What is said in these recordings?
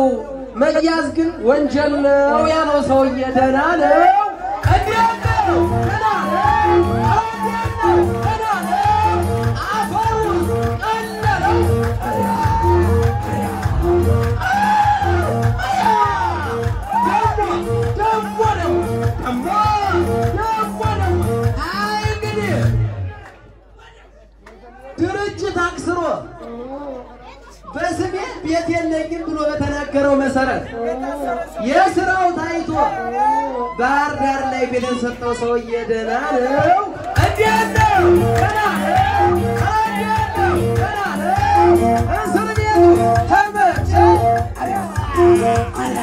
መያዝ ግን ወንጀል ነው ያለው ሰውዬ ደህና ነው። እንዴት ነው? ደህና ነው። እንዴት ነው? ደህና ነው። አፈሩን ቀለለው። ደግሞ ደግሞ ነው ደግሞ ደግሞ ነው። አይ እንግዲህ ድርጅት አክስሮ በስሜ ቤት የለኝም ብሎ በተናገረው መሰረት የስራው ታይቶ ባህር ዳር ላይ ቤት የሰጠው ሰውዬ ደህና ነው። እንዴት ነው? ደህና ነው። እንዴት ነው? ደህና ነው። እስር ቤቱ ተመቸው። አያ አያ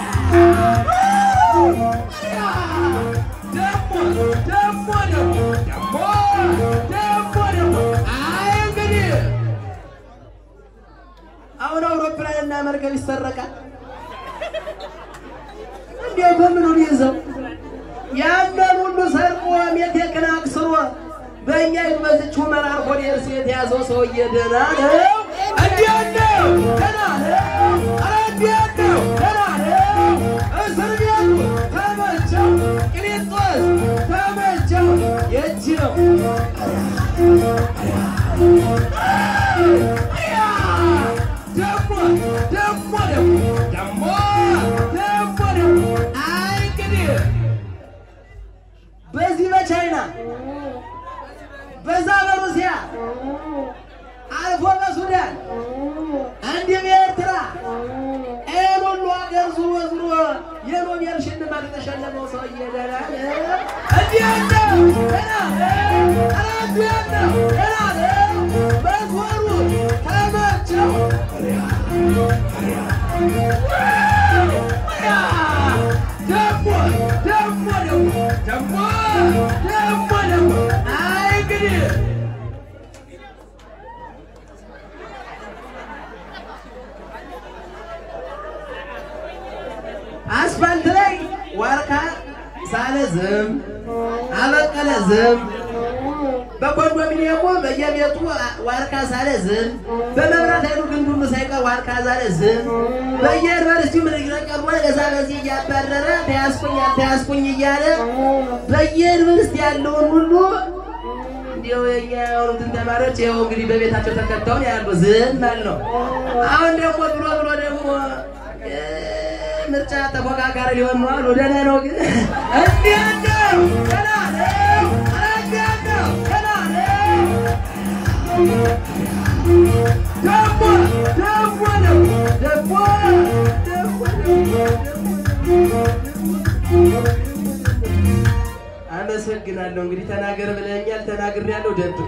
ደግሞ ደግሞ ደግሞ ደግሞ ደግሞ ደግሞ አይ እንግዲህ አሁን አውሮፕላንና መርከብ ይሰረቃል። እንዲያው በምኑ ይዘው ያንን ሁሉ ሰርቆ ሜቴክን አክስሮ በእኛ በዝች ሁመራ ኮዴርስ የተያዘው ሰውዬ ደህና ነው። እንዴት ነው? ደህና ነው። ኧረ እንዴት ነው? ደህና ነው። እስር ቤቱ ተመቸው። ቅሊንጦስ ተመቸው። የእጅ ነው። ደግሞ ደግሞ ደግሞ ደግሞ ደግሞ ደግሞ አይ እንግዲህ በዚህ በቻይና በዛ በሩሲያ አልፎ በሱዳን እንዲህ በኤርትራ ይህን ሁሉ ሀገር ዙሮ ዙሮ የኖቤል ሽልማት የተሸለመው ሰውዬ ደህና ነው። እንዴት ነው? ደህና ነው። ኧረ እንዴት ነው? ደህና ነው። መዝሙሩ ተመቸው። ደግሞ ደግሞ ደግሞ ደግሞ ደግሞ ደግሞ አይ እንግዲህ አስፋልት ላይ ዋርካ ሳለ ዝም አበቀለ ዝም በኮንዶሚኒየሙ በየቤቱ ዋርካ ሳለ ዝም በመብራት ኃይሉ ግንድ ሁሉ ሳይቀር ዋርካ ሳለ ዝም በየዩኒቨርሲቲው ምርቀቀሞ ገዛ በዚህ እያባረረ ተያዝኩኝ አልተያዝኩኝ እያለ በየዩኒቨርሲቲ ያለውን ሁሉ እንዲያው የኛ የሆኑትን ተማሪዎች ይኸው እንግዲህ በቤታቸው ተከተውን ያሉ ዝም ማለት ነው። አሁን ደግሞ ብሎ ብሎ ደግሞ እ ምርጫ ተፎካካሪ ሊሆን ነው አሉ። ደህና ነው ግን እንዴት ነው? ደህና ነው። ኧረ እንዴት ነው? ደህና ነው። ደግሞ ደግሞ ነው ደግሞ ደግሞ አመሰግናለሁ። እንግዲህ ተናገር ብለኛል፣ ተናግሬያለሁ። ደብቅ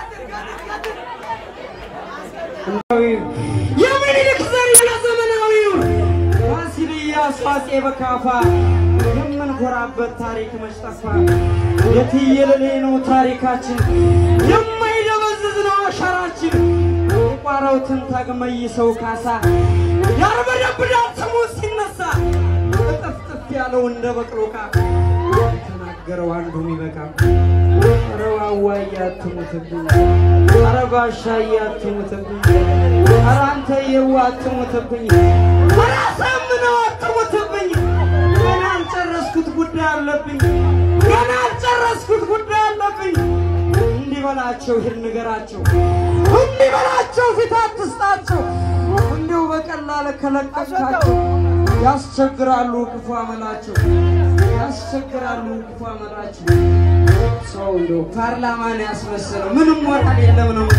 የምኒልክ ዘርና ዘመናዊው ፋሲል ኢያሱ አፄ በካፋ የምንኮራበት ታሪክ መጭጠፋ የትየለሌ ነው ታሪካችን የማይደበዝዝ ነው አሻራችን የቋራው ትንታግ መይሰው ካሳ ያርበደብዳል ስሙ ሲነሳ እጥፍጥፍ ያለው እንደ በቅሎ ዕቃ የተናገረው አንዱ የሚበቃ ኧረ ዋዋ እያትሙትብኝ ኧረ ባሻ እያትሙትብኝ ኧረ አንተ የዋ አትሙትብኝ ኧረ አሳምነው አትሙትብኝ ገና አልጨረስኩት ጉዳይ አለብኝ ገና አልጨረስኩት ጉዳይ አለብኝ እንዲህ በላቸው ሂድ ንገራቸው እንዲህ በላቸው ፊት አትስጣቸው እንዲሁ በቀላል ከለቀቃቸው ያስቸግራሉ ክፉ አመላቸው ያስቸግራሉ ክፉ አመላቸው ሰው እንደው ፓርላማን ያስመሰለው ምንም ሞራል የለም ነው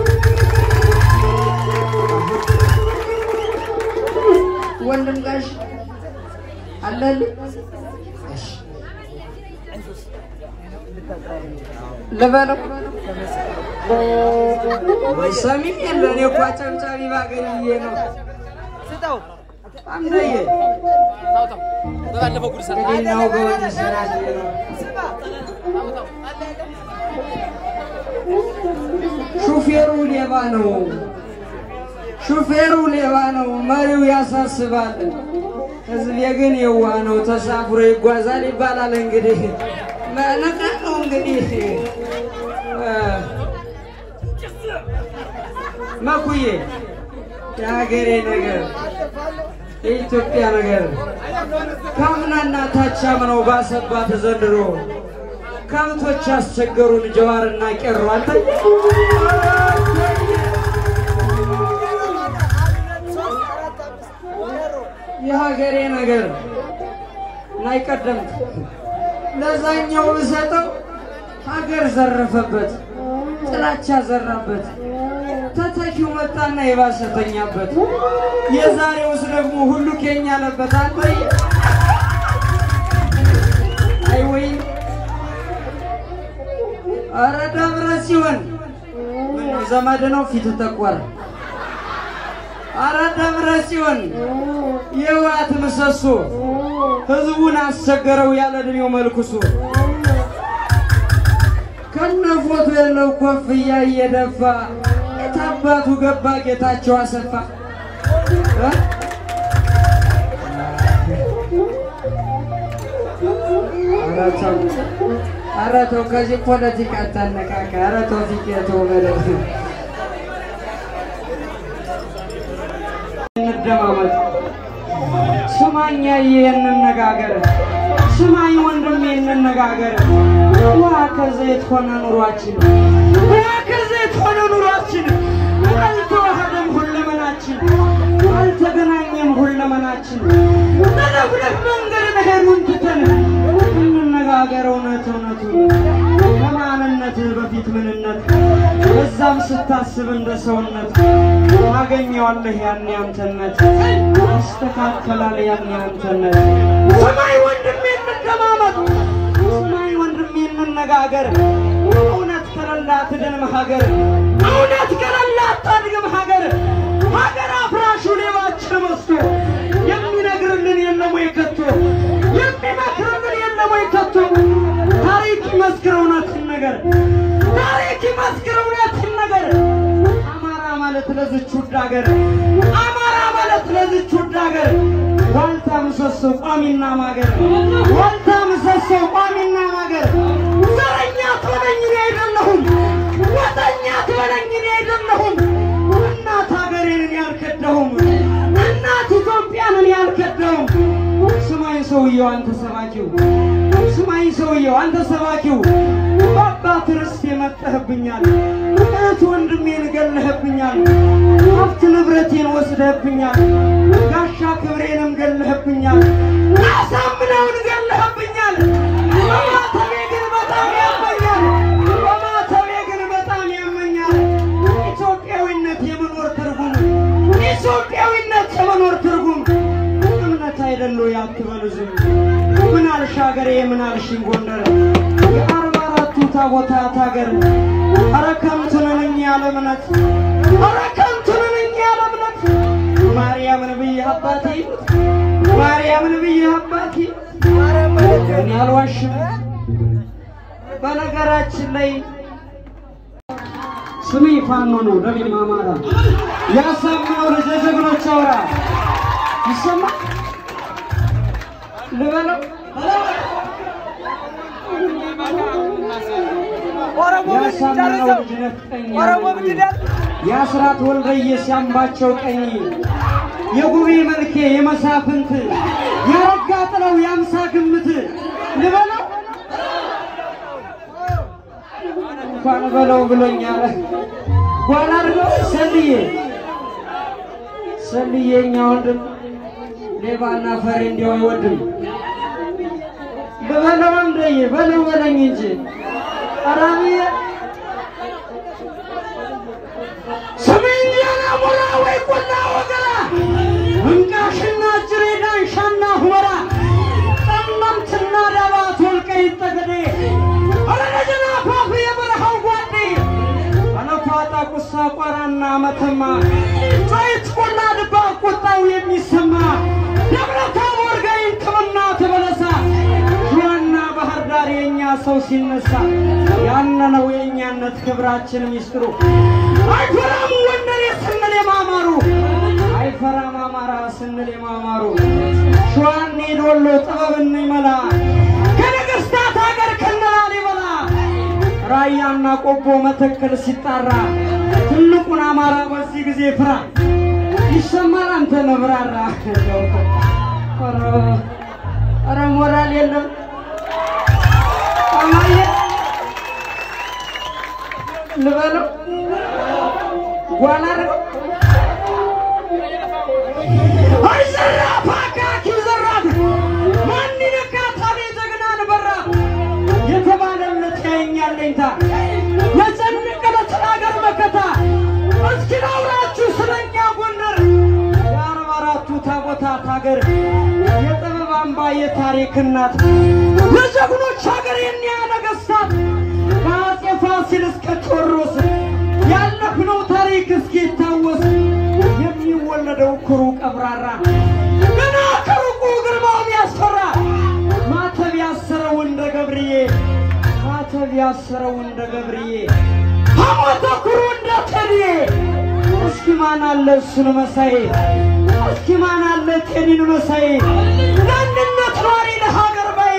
ወንድም ጋሽ አለልኝ ልበለው ሰሚም የለ እኔ እኮ አጨብጫቢ ባገኝዬ ነው አምነዬ እንግዲህ እናውገው እንጂ ስራዬ ነው ሹፌሩ ሌባ ነው ሹፌሩ ሌባ ነው መሪው ያሳስባል ህዝቤ ግን የዋ ነው ተሳፍሮ ይጓዛል ይባላል እንግዲህ ነቃ ነው እንግዲህ እ መኩዬ የሀገሬ ነገር የኢትዮጵያ ነገር ካምናና ታች አምነው ባሰባት ዘንድሮ ከብቶች አስቸገሩን ጀዋርና ቄሮ አንተ የሀገሬ ነገር ላይ ቀደምት ለዛኛው ብሰጠው ሀገር ዘረፈበት፣ ጥላቻ ዘራበት። ተተኪው መጣና የባሰተኛበት የዛሬውስ ደግሞ ሁሉ ኬኛ አለበት። አንተ አይ ወይ ኧረ ደብረ ሲሆን ምነው ዘመድ ነው ፊት ተቆረ። ኧረ ደብረ ሲሆን የህወሓት ምሰሶ ህዝቡን አስቸገረው ያለ እድሜው መልኩሶ ከነፎቱ የለው ኮፍያ እየደፋ የታባቱ ገባ ጌታቸው አሰፋ እ? ኧረ ተው ኧረ ተው ከዚህ ፖለቲካ አታነቃቃ። ኧረ ተው ፊት የተው በለው እንደማመጥ ስማኛ እንነጋገር፣ ስማኝ ወንድሜ እንነጋገር። ውሃ ከዘይት ሆነ ኑሯችን፣ ውሃ ከዘይት ሆነ ኑሯችን። አልተዋሃደም ሁለመናችን፣ አልተገናኘም ሁለመናችን። ለነፍለፍ መንገድ መሄዱን ትተን እንነጋገር እውነት እውነቱን ከማንነት በፊት ምንነት በዛም ስታስብ እንደ ሰውነት ታገኘዋለህ ያን ያንተነት ይስተካከላል ያን ያንተነት። ሰማይ ወንድሜ እንደማመጥ ሰማይ ወንድሜ እንነጋገር። እውነት ከሌላት ድንም ሀገር እውነት ከሌላት ታድግም ሀገር ሀገር አፍራሹ ሌባችን መስቶ የሚነግርልን የለም ወይ ከቶ የሚመክርልን የለም ወይ ከቶ ታሪክ ይመስክር እውነትን ነገር ታሪክ ይመስክር እውነትን ነገር አማራ ማለት ለዝች ውድ ሀገር አማራ ማለት ለዝች ውድ ሀገር ዋልታ ምሰሶ ቋሚና ማገር ዋልታ ምሰሶ ቋሚና ማገር ዘረኛ ትበለኝ እኔ አይደለሁም ወጠኛ ትበለኝ እኔ አይደለሁም እናት ሀገሬን እኔ አልከዳሁም እናት ኢትዮጵያን እኔ አልከዳሁም ስማኝ ሰውየው አንተ ሰባኪው ስማኝ ሰውየው አንተ ሰባኪው በአባት ርስት የመጠህብኛል እህት ወንድሜን ገለህብኛል ሀብት ንብረቴን ወስደህብኛል ጋሻ ክብሬንም ገለህብኛል አሳምነውን ገለህብኛል በማተቤ ግን በጣም ያመኛል በማተቤ ግን በጣም ያመኛል ኢትዮጵያዊነት የመኖር ትርጉም ኢትዮጵያዊነት የመኖር ትርጉም እምነት አይደለ ያትበሉ ዝም ምን አልሽ ሀገሬ ምን አልሽኝ ጎንደር የአርባ አራቱ ታቦታት ሀገር ኧረ ከንቱ ነን እኛ ያለ እምነት ኧረ ከንቱ ነን እኛ ያለ እምነት ማርያምን ብዬ አባቴ ማርያምን ብዬ አባቴ እኔ አልዋሽም በነገራችን ላይ ስሜ ፋኖ ነው ደሜ ማማራ ያሳምነው ልጅ የጀግኖች አውራ ይሰማ ልበለው ያሳምነው ልጅ ነፍጠኛ የአስራት ወልደየስ ያምባቸው ቀኝ የጉቤ መልኬ የመሳፍንት ያረጋ ጥለው የአምሳ ግምት ልበለው እንኳን በለው ብሎኛል። ጓል አድርገው ሰልዬ ሰልዬ እኛ ወንድም ሌባና ፈሪ እንዲያው አይወድም። በበለው እንደዬ በለው በለኝ እንጂ አራሚዬ ስሜን ያናሞራ ወይ ቆላ ወገራ እንቃሽና ጅሬ ዳንሻና ሁመራ ጠለምትና ዳባት ወልቃይት ጠገዴ ኧረ ደጀና ፋፍ የበረሃው ጓዴ አለፋጣ ቁሳ ቋራና መተማ ጫይት ቆላ ድባ ቁጣው የሚሰማ ደብረ ታቦር ጋይንት በእናትህ በለሳ ሸዋና ባህር ዳር የእኛ ሰው ሲነሳ ያነነው የእኛነት ክብራችን ሚስጥሩ አይፈራም ወንደሬ ስንል የማማሩ አይፈራም አማራ ስንል የማማሩ ሸዋን ሄዶሎ ጥበብን ይመላ ከነገስታት ሀገር ከነላሊበላ ራያና ቆቦ መተከል ሲጣራ ትልቁን አማራ በዚህ ጊዜ ፍራ ይሰማል። አንተ ነብራራ ኧረ ሞራል የለም አማየ ልበለው ጓላ አድርገው አይ ዘራፍ አካኪ ዘራፍ ማን ይነካታል የጀግናን በራፍ የተባለለት ያየኛል ለኝታ የጨነቀለት ሀገር መከታ እስኪ ላውራችሁ ስለኛ ጎንደር የአርባ አራቱ ታቦታት ሀገር የጥበብ አምባ የታሪክ እናት የጀግኖች ሀገር የኒያ ነገስታት ከአፄ ፋሲል እስከ ቴዎድሮስ ያለፍነው ታሪክ እስኪታወስ የሚወለደው ኩሩ ቀብራራ ገና ከሩቁ ግርማው ያስፈራ ማተብ ያሰረው እንደ ገብርዬ ማተብ ያሰረው እንደ ገብርዬ ሐሞተ ኩሩ እንደ ቴዲዬ እስኪ ማን አለ እሱን መሳይ እስኪ ማን አለ ቴዲን መሳይ ለአንድነት ኗሪ ለሀገር ባይ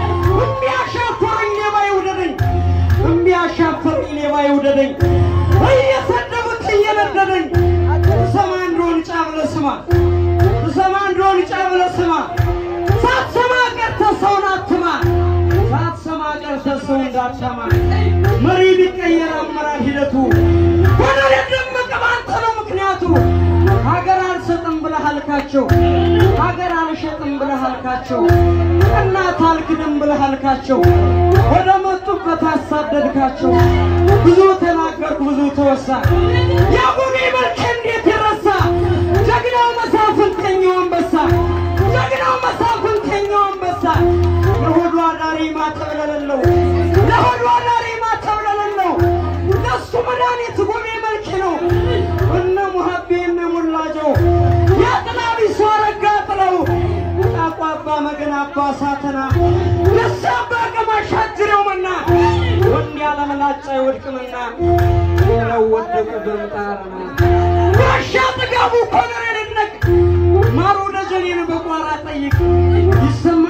እሚያሻፈረኝ ሌባ ይውደደኝ እሚያሻፈረኝ ሌባ ይውደደኝ እየሰደቡት እየነደደኝ ሰማ እንደሆን ጫ ብለህ ስማ ሰማ እንደሆን ጫ ብለህ ስማ ሳትሰማ ቀርተህ ሰውን አትማ ሳትሰማ ቀርተህ ሰው እንዳትሰማ መሪ ቢቀየር አመራር ሂደቱ ኮሎኔል ደመቀ ባንተ ነው ምክንያቱ ሀገር አልሰጥም ብለህ አልካቸው ሀገር አልሸጥም ብለህ አልካቸው እናት አልክድም ብለህ አልካቸው ወደ መጡበት አሳደድካቸው ብዙ ተናገርኩ ብዙ ተወሳ የአቡነ መልክ እንዴት ይረሳ ጀግናው መሳፍንተኛው አንበሳ ጀግናው መሳፍንተኛው አንበሳ ለሆዱ አዳሪ ማተብ ለሌለው ለሆዱ አዳሪ ማተብ ለሌለው ለሱ መድኃኒት ጉሜ መልክ ነው እነ ሙሀቤ እነ ሙላጀው የጥላቢ ሰው አረጋ ጥለው ጣቋባ መገን አባ ሳተና ደስ አባ ቀማሽ አጅሬው መና ወንድ ያለመላጫ ይወድቅምና ሌላው ወደቁ በምጣርና ጋሻ ጥጋቡ ኮሎኔል ይድነቅ ማሩ ደጀኔን በቋራ ጠይቅ ይሰማ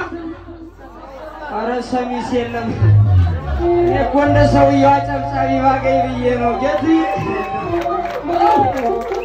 አረ ሰሚስ የለም እኔ እኮ እንደ ሰውየው አጨብጫቢ ባገኝ ብዬ ነው ጌት